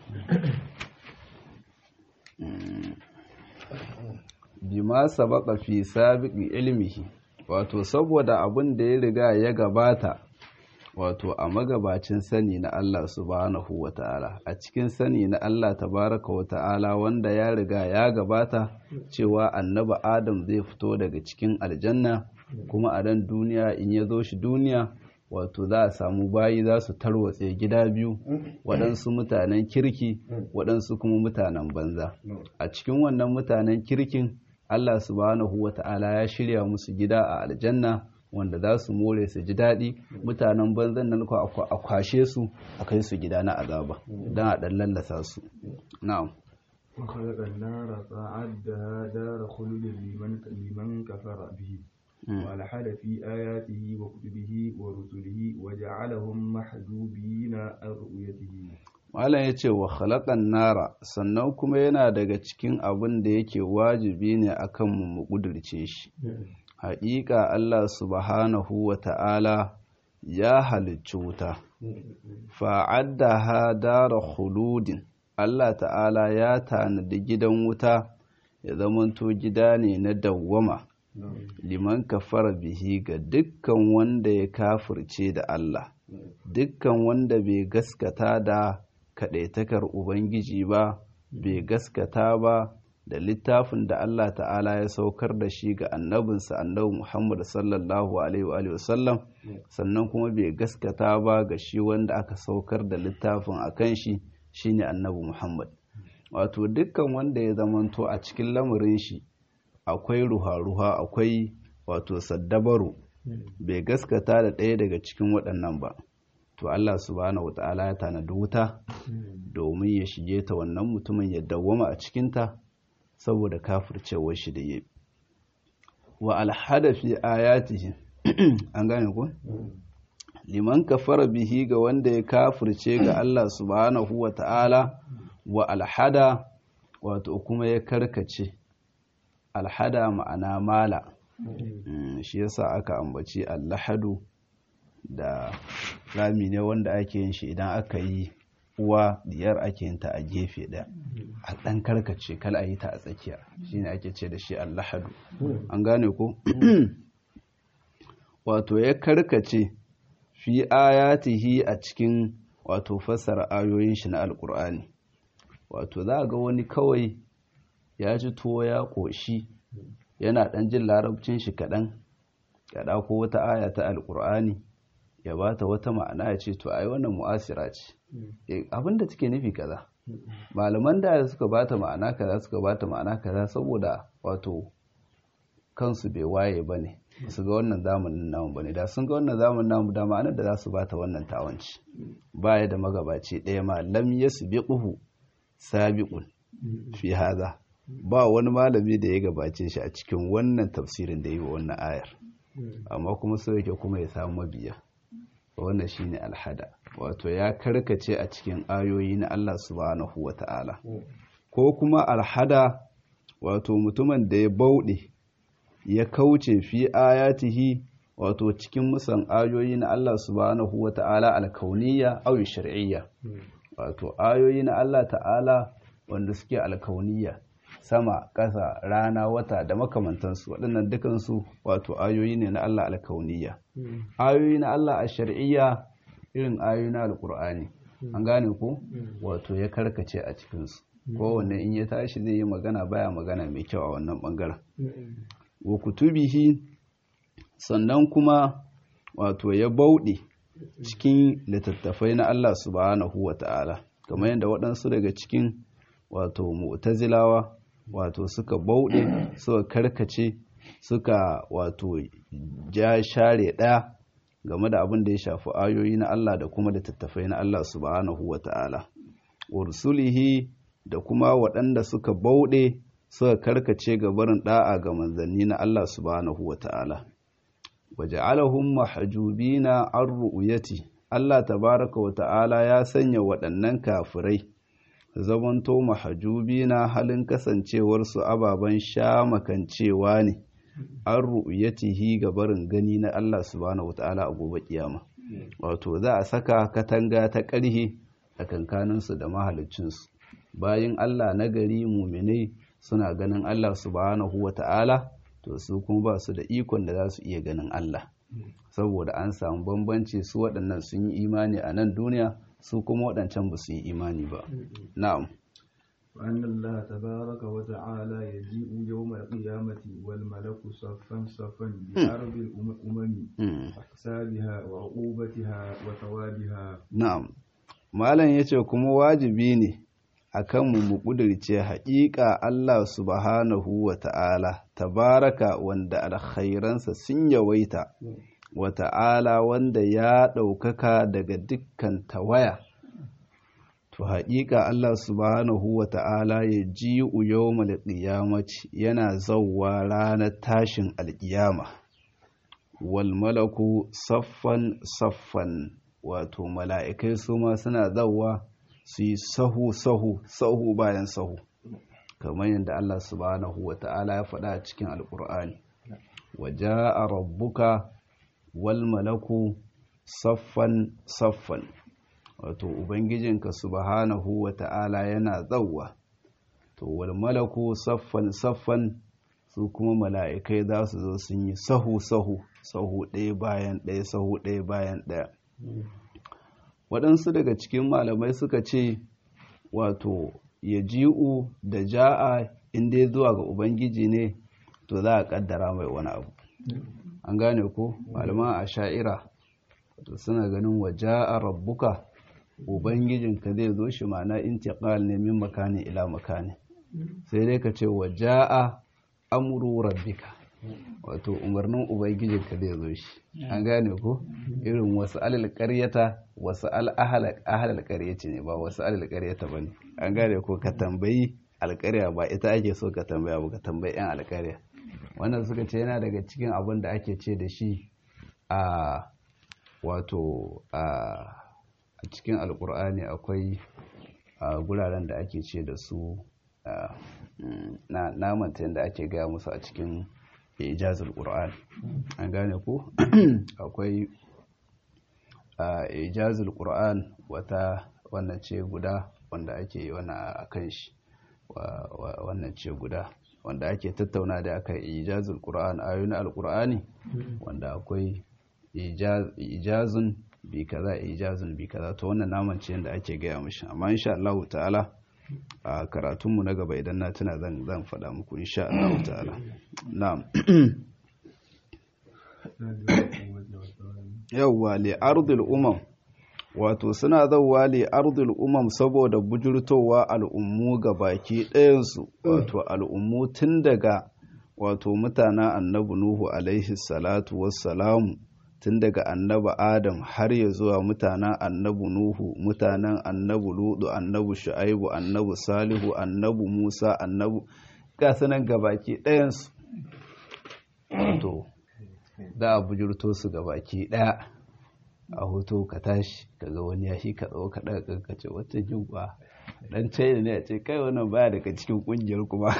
bima sabaka fi sabiqi ilmihi wato saboda abin da ya riga ya gabata wato a magabacin sani na Allah subhanahu wata'ala a cikin sani na Allah tabaraka wata'ala wanda ya riga ya gabata cewa annabi Adam zai fito daga cikin aljanna kuma a dan duniya in ya zo shi duniya wato za a samu bayi za su tarwatse gida biyu waɗansu mutanen kirki waɗansu kuma mutanen banza a cikin wannan mutanen kirkin Allah subhanahu wata'ala ya shirya musu gida a aljanna wanda za su more su ji daɗi mutanen banzan nan a kwashe su a kai su gida na azaba don a ɗan lallasa su na'am وخلق النار فأعدها دار خلد لمن لمن كفر به وألحد في آياته وكتبه ورسله وجعلهم محجوبين عن رؤيته Malam ya ce wa khalaƙan nara sannan kuma yana daga cikin abin da yake wajibi ne a kanmu mu ƙudurce shi. Haƙiƙa Allah subhanahu wa ta'ala ya halicci wuta, fa'adda ha dara khuludin Allah ta'ala ya tanadi gidan wuta ya zamanto gida ne na dawwama. liman kafara bihi ga dukkan wanda ya kafirce da Allah dukkan wanda bai gaskata da kaɗaitakar Ubangiji ba bai gaskata ba da littafin da Allah ta'ala ya saukar da shi ga annabinsa annabi Muhammad sallallahu alaihi wa sallam sannan kuma bai gaskata ba ga shi wanda aka saukar da littafin a kan shi shine annabi Muhammad wato dukkan wanda ya zamanto a cikin lamarin shi akwai ruha-ruha akwai wato saddabaru bai gaskata da ɗaya daga cikin waɗannan ba to Allah subhanahu wata'ala ya tanadi wuta domin ya shige ta wannan mutumin ya dawwama a cikinta saboda kafircewar shi da yabi wa alhada fi ayatihi an gane ko liman kafara bihi ga wanda ya kafirce ga Allah subhanahu wata'ala wa alhada wato kuma ya karkace alhada ma'ana mala shi yasa aka ambaci allahadu da rami ne wanda ake yin shi idan aka yi uwa diyar ake yin ta a gefe ɗaya a ɗan karkace kal a yi ta a tsakiya shine ake ce da shi allahadu an gane ko wato ya karkace fi ayatihi a cikin wato fassara ayoyin shi na alkur'ani wato za ga wani kawai ya ji tuwo ya ƙoshi yana ɗan jin larabcin shi kaɗan ya ɗako wata aya ta alƙur'ani ya ba ta wata ma'ana ya ce to ai wannan mu'asira ce abinda take nufi kaza malaman da suka ba ta ma'ana kaza suka ba ta ma'ana kaza saboda wato kansu bai waye ba ne su ga wannan zamanin namu ba ne da sun ga wannan zamanin namu da ma'anar da za su ba ta wannan tawanci baya da magabaci ɗaya ma lam yasbiquhu sabiqun fi hadha ba wani malami da ya gabace shi a cikin wannan tafsirin da yi wa wannan ayar amma kuma so yake kuma ya samu mabiya wannan shine alhada wato ya karkace a cikin ayoyi na Allah subhanahu wata'ala ko kuma alhada wato mutumin da ya bauɗe ya kauce fi ayatihi wato cikin musan ayoyi na Allah subhanahu wata'ala alkauniyya aw shar'iyya wato ayoyi na Allah ta'ala wanda suke alkauniyya sama ƙasa rana wata da makamantansu waɗannan dukansu wato ayoyi ne na Allah alkauniyya ayoyi na Allah a shar'iyya irin ayoyi na alkur'ani an gane ko wato ya karkace a cikinsu kowanne in ya tashi zai yi magana baya magana mai kyau a wannan bangaren wa kutubihi sannan kuma wato ya bauɗe cikin littattafai na Allah subhanahu wa ta'ala kamar yadda waɗansu daga cikin wato mu'tazilawa wato suka bauɗe suka karkace suka wato ja share ɗaya game da abin da ya shafi ayoyi na Allah da kuma littattafai na Allah subhanahu wa ta'ala ursulihi da kuma waɗanda suka bauɗe suka karkace ga barin ɗa'a ga manzanni na Allah subhanahu wa ta'ala waja'alahum mahjubina an ru'yati Allah tabaraka wa ta'ala ya sanya waɗannan kafirai zamanto mahjubina halin kasancewarsu ababen sha makancewa ne an ru'yatihi ga barin gani na Allah subhanahu wa ta'ala a gobe kiyama wato za a saka katanga ta ƙarhe a kankaninsu da mahaliccinsu bayan Allah na gari muminai suna ganin Allah subhanahu wa ta'ala to su kuma ba su da ikon da za su iya ganin Allah saboda an samu bambanci su waɗannan sun yi imani a nan duniya su kuma waɗancan ba su yi imani ba na'am وأن الله تبارك وتعالى يجيء يوم القيامة والملك صفا صفا بأرض الأمم أحسابها وعقوبتها وثوابها na'am malam yace kuma wajibi ne akan mu mu kudirce haƙiƙa Allah subhanahu wa ta'ala tabaraka wanda alkhairansa sun yawaita wa ta'ala wanda ya ɗaukaka daga dukkan tawaya to haƙiƙa Allah subhanahu wa ta'ala ya ji yawmal qiyamati yana zawwa ranar tashin alƙiyama wal malaku saffan saffan wato mala'ikai su ma suna zawwa su yi sahu sahu sahu bayan sahu kamar yadda Allah subhanahu wa ta'ala ya faɗa a cikin alƙur'ani waje a rabbuka wal malaku saffan saffan wato ubangijinka subhanahu wa ta'ala yana zauwa to wal malaku saffan saffan su kuma mala'ikai za su zo sun yi sahu sahu sahu ɗaya bayan ɗaya sahu ɗaya bayan ɗaya waɗansu daga cikin malamai suka ce wato ya ji'u da ja'a inda ya zuwa ga ubangiji ne to za a ƙaddara mai wani abu an gane ko malaman a sha'ira to suna ganin wa ja'a rabbuka ubangijinka zai zo shi ma'ana intiqal ne min makani ila makani sai dai ka ce wa ja'a amru rabbika wato umarnin ubangijinka zai zo shi an gane ko irin wasu alal ƙaryata wasu al'ahalar ƙaryaci ne ba wasu alal ƙaryata ba ne an gane ko ka tambayi alƙarya ba ita ake so ka tambaya ba ka tambayi 'yan alƙarya wannan suka ce yana daga cikin abin da ake ce da shi a wato a cikin alƙur'ani akwai guraren da ake ce da su na manta yadda ake gaya musu a cikin ijazul qur'an an gane ko akwai ijazul qur'an wata wannan ce guda wanda ake wannan akan shi wannan ce guda wanda ake tattauna da aka ijazul qur'an ayoyin alqur'ani wanda akwai ijazun bi kaza ijazun bi kaza to wannan naman ce yadda ake gaya mishi amma insha Allah ta'ala a karatunmu na gaba idan na tuna zan zan faɗa muku insha Allah ta'ala na'am yawwa li ardil umam wato suna zauwa li ardil umam saboda bujurtowa al'ummu ga baki ɗayansu wato al'ummu tun daga wato mutanen annabi nuhu alaihi salatu wassalamu tun daga annabi adam har ya zuwa mutanen annabi nuhu mutanen annabi ludu annabi shu'aibu annabi salihu annabi musa annabi gasanan gabaki ɗayansu to za a bujurto su ga baki ɗaya a hoto ka tashi kaga wani ya shi ka tsawo ka ɗaga ka ce wata jingwa dan china ne a ce kai wannan baya daga cikin ƙungiyar kuma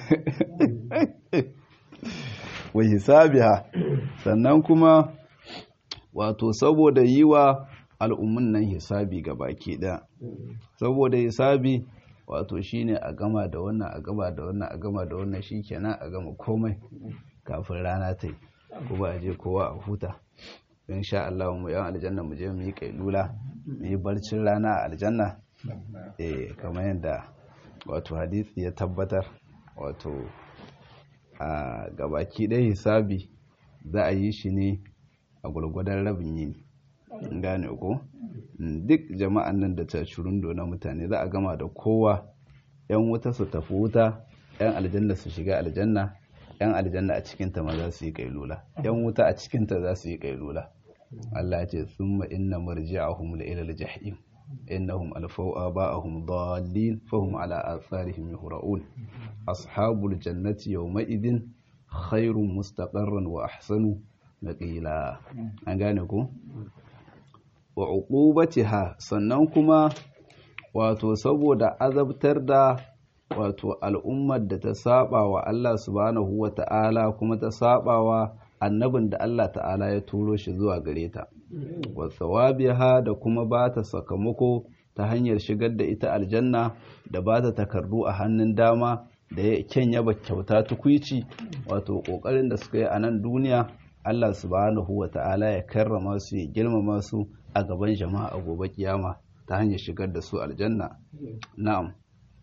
wa hisabiha sannan kuma wato saboda yi wa al'ummun nan hisabi ga baki ɗaya saboda hisabi wato shine a gama da wannan a gama da wannan a gama da wannan shikenan a gama komai kafin rana ta yi kuma a je kowa a huta in sha Allah mu yan aljanna mu je mu yi kailula mu yi barcin rana a aljanna eh kamar yadda wato hadisi ya tabbatar wato a gabaki ɗaya hisabi za a yi shi ne a gwargwadon rabin yini gane ko duk jama'an nan da tashirundo na mutane za a gama da kowa yan wuta su tafi wuta yan aljanna su shiga aljanna yan aljanna a cikinta ma za su yi kailula yan wuta a cikinta za su yi kailula Allah ce summa inna marji'ahum la ila al-jahim innahum alfaw aba'ahum dallin fahum ala atharihim yuhra'un ashabul jannati yawma idin khairun mustaqarran wa ahsanu naqila an gane ko wa uqubatiha sannan kuma wato saboda azabtar da wato al'ummar da ta saba wa Allah subhanahu wa ta'ala kuma ta saba wa annabin da Allah ta'ala ya turo shi zuwa gare ta wa tsawabiha da kuma ba ta sakamako ta hanyar shigar da ita aljanna da ba ta takardu a hannun dama da ya kyan yaba kyauta tukwici wato kokarin da suka yi a nan duniya Allah subhanahu wa ta'ala ya karrama su ya girmama su a gaban jama'a a gobe kiyama ta hanyar shigar da su aljanna na'am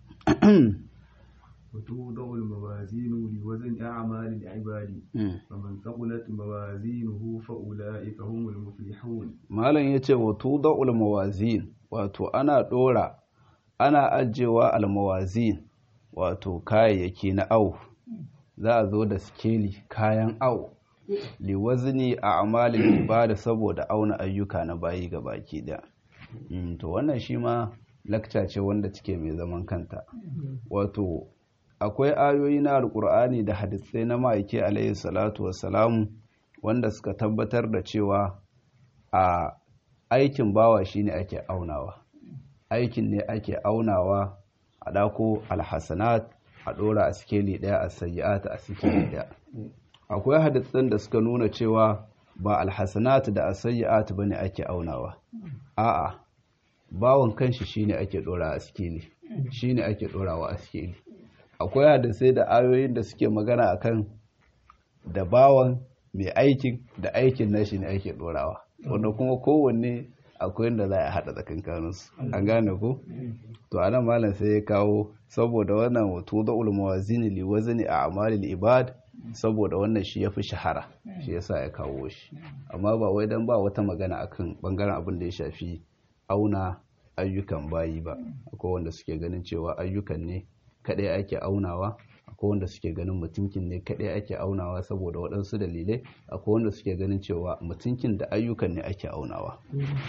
وتوضع الموازين لوزن أعمال العباد فمن ثقلت موازينه فأولئك هم المفلحون malam yace wa tuda'ul mawazin wato ana dora ana ajewa almawazin wato kayayyaki na au za a zo da skeli kayan au liwazni a amalin ibada saboda auna ayyuka na bayi ga baki da to wannan shi ma lakca ce wanda take mai zaman kanta wato akwai ayoyi na alkur'ani da hadisai na ma'aiki alayhi salatu wassalamu wanda suka tabbatar da cewa a aikin bawa shine ake aunawa aikin ne ake aunawa a dako alhassanat a dora a sikeli daya a sayi'at a sikeli daya akwai hadisan da suka nuna cewa ba alhassanat da asayi'at bane ake aunawa a'a bawon kanshi shine ake dora a sikeli shine ake dorawa a sikeli akwai hadisai da ayoyin da suke magana akan da bawan mai aikin da aikin nashi ne ake dorawa wanda kuma kowanne akwai yadda za a haɗa tsakankaninsu an gane ko to anan malam sai ya kawo saboda wannan wato da ulmawazini li wazni a amalil ibad saboda wannan shi ya fi shahara shi yasa ya kawo shi amma ba wai dan ba wata magana akan bangaren abin da ya shafi auna ayyukan bayi ba akwai wanda suke ganin cewa ayyukan ne kadai ake aunawa akwai wanda suke ganin mutunkin ne kadai ake aunawa saboda waɗansu dalilai akwai wanda suke ganin cewa mutunkin da ayyukan ne ake aunawa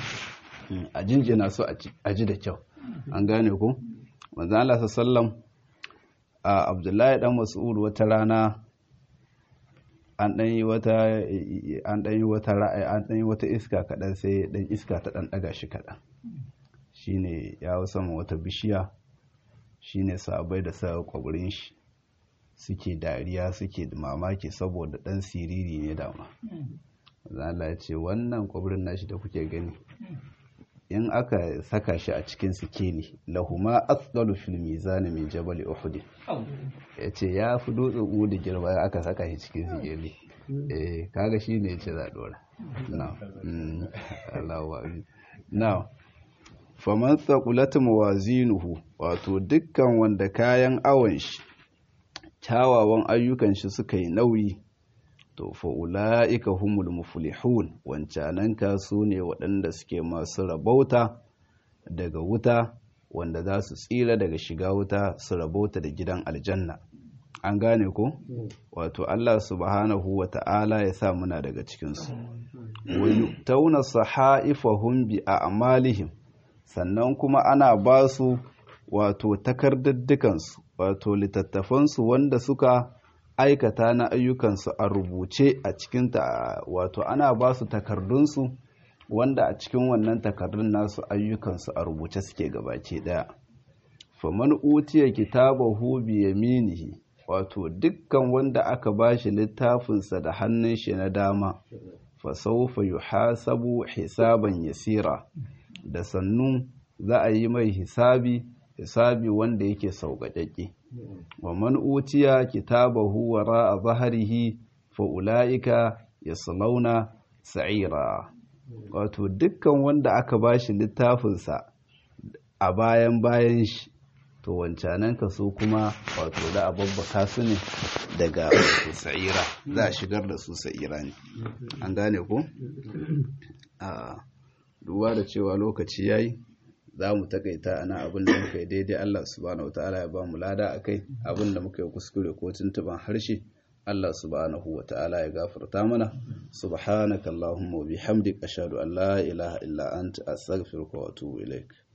a jinjina su a ji da kyau an gane ku manzan Allah sallam a abdullahi dan mas'ud wata rana an ɗan yi wata an ɗan yi wata ra'ayi an ɗan yi wata iska kaɗan sai ɗan iska ta ɗan ɗaga shi kaɗan shine ya sama wata bishiya shine sabai da sa kwaburin shi suke dariya suke mamaki saboda ɗan siriri ne dama Allah ya ce wannan kwaburin nashi da kuke gani in aka saka shi a cikin sikeli lahuma asdalu fil mizan min jabal uhud yace ya fi dutsen uhud girma aka saka shi cikin sikeli eh kaga shine yace za dora now Allahu akbar now faman thaqulat mawazinuhu wato dukkan wanda kayan awon shi kyawawan ayyukan shi suka yi nauyi to fa ula'ika humul muflihun wancanan su ne waɗanda suke masu rabauta daga wuta wanda za su tsira daga shiga wuta su rabauta da gidan aljanna an gane ko wato Allah subhanahu wa ta'ala ya sa muna daga cikinsu wani tauna sahaifahum bi a'malihim sannan kuma ana ba su wato takardaddukansu wato littattafansu wanda suka aikata na ayyukansu a rubuce a cikinta wato ana ba su takardunsu wanda a cikin wannan takardun nasu ayyukansu a rubuce suke gabace daya faman utiya kitabahu bi yaminihi wato dukkan wanda aka bashi littafinsa da hannun shi na dama fa sawfa yuhasabu hisaban yasira da sannu za a yi mai hisabi hisabi wanda yake sauƙaƙe wa man utiya kitabahu wara zahrihi fa ulaika yaslawna sa'ira wato dukkan wanda aka bashi littafinsa a bayan bayan shi to wancanan ka su kuma wato da a babbaka su ne daga sa'ira za a shigar da su sa'ira ne an gane ko a duba da cewa lokaci yayi za mu takaita ana abin da muka yi daidai Allah subhanahu wataala ya ba mu lada akai abin da muka yi kuskure ko tuntuban harshe Allah subhanahu wataala ya gafarta mana subhanakallahumma wa bihamdika ashhadu an la ilaha illa anta astaghfiruka wa atubu ilaik